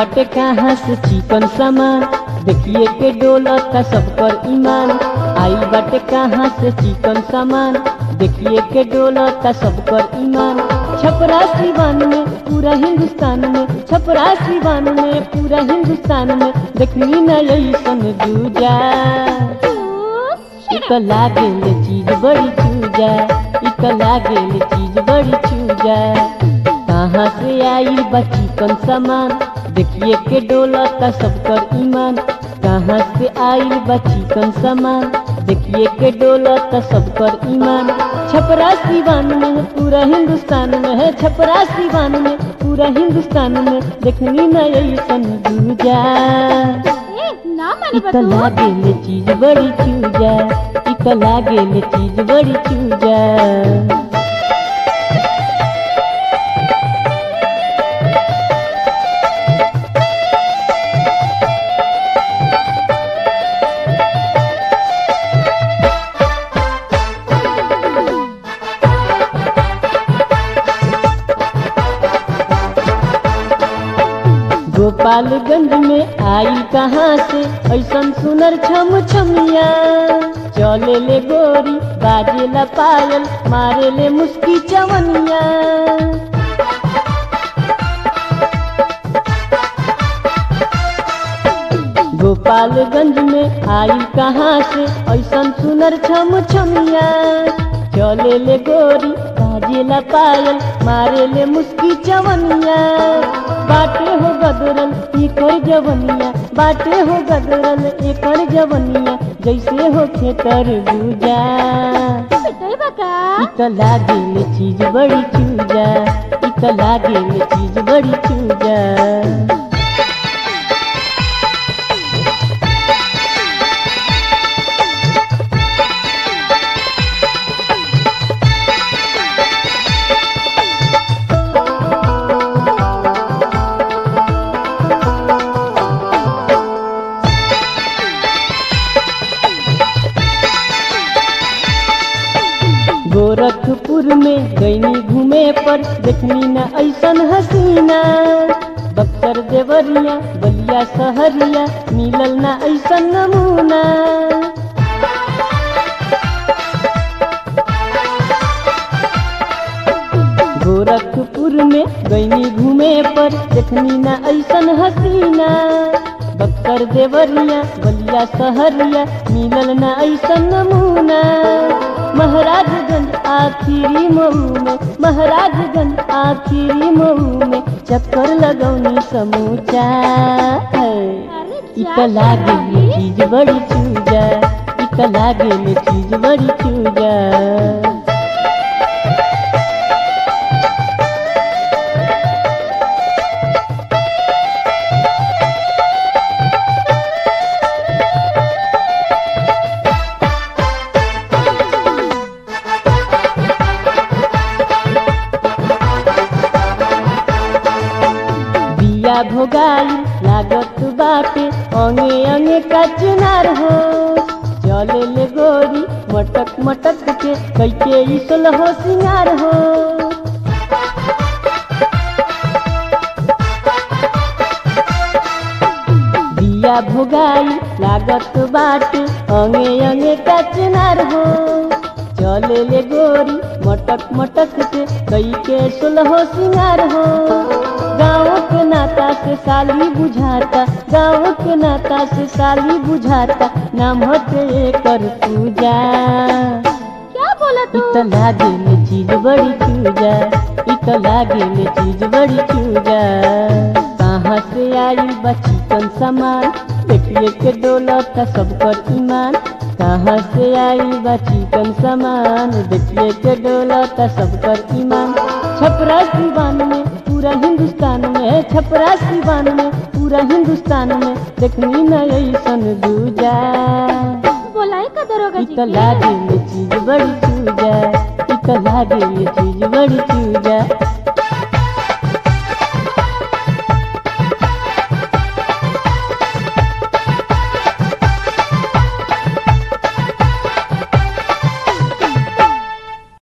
बटे कहाँ से चिकन सामान देखिए के डोलता सब पर ईमान आई बटे कहाँ से चिकन सामान देखिए के डोलता सब पर ईमान छपरा सिवान में पूरा हिंदुस्तान में छपरा सिवान में पूरा हिंदुस्तान में देखनी न ऐसन दूजा इत लागेल चीज बड़ी चूजा इत लागेल चीज बड़ी चूजा कहाँ से आई बची कन सामान देखिए के डोलता सब कर ईमान कहाँ से आई बची कन सामान देखिए के डोलता सब कर ईमान छपरा सिवान में है पूरा हिंदुस्तान में है छपरा सिवान में पूरा हिंदुस्तान में देखनी न ऐसन दूजा ए, ना माने इत बतू लागेल चीज बड़ी चूजा इत लागेल चीज बड़ी चूजा गोपालगंज में आई कहाँ से ऐसन सुनर छम छमिया चले ले गोरी बाजे ला पायल मारे ले मुस्की चवनिया गोपालगंज में आई कहाँ से ऐसन सुनर छम छमिया चले ले गोरी बाजे ला पायल मारे ले मुस्की चवनिया बाटे हो गदरल एकर जवनिया बाटे हो गदरल एकर जवनिया जैसे हो खेतर बुजा पिटाई बका इत लागेल चीज बड़ी चूजा इत लागेल चीज बड़ी चूजा गोरखपुर में गईनी घूमे पर देखनी न ऐसन हसीना बक्सर देवरिया बलिया सहरिया मिलल न ऐसन नमूना गोरखपुर में गईनी घूमे पर देखनी न ऐसन हसीना बक्सर देवरिया बलिया सहरिया मिलल न ऐसन नमूना महाराजगंज आखिरी मऊ में महाराजगंज आखिरी मऊ में चक्कर लगौनी समूचा अरे इत जा लागेल शादी। चीज बड़ी चूजा इत लागेल चीज बड़ी चूजा बिया भोगाई लागत बाटे अंगे अंगे का चुनार हो चले ले गोरी मटक मटक के कैके इसल हो सिंगार हो बिया भोगाई लागत बाटे अंगे अंगे का चुनार हो चले ले गोरी मटक मटक के कई के सुलहो सिंगार हो गाँव के नाता से साली बुझाता गाँव के नाता से साली बुझाता नाम होते कर पूजा क्या बोला तू इत लागेल चीज बड़ी चूजा इत लागेल चीज बड़ी चूजा कहाँ से आई बची कन सामान देखिए के डोलत सब कर ईमान कहाँ से आई बची कन सामान देखिए के डोलत सब कर ईमान छपरा सिवान में पूरा हिंदुस्तान में छपरा सिवान में पूरा हिंदुस्तान में देखनी न ऐसन दूजा बोलाई का दरोगा जी इत के? लागेल चीज बड़ी चूजा इत लागेल चीज बड़ी चूजा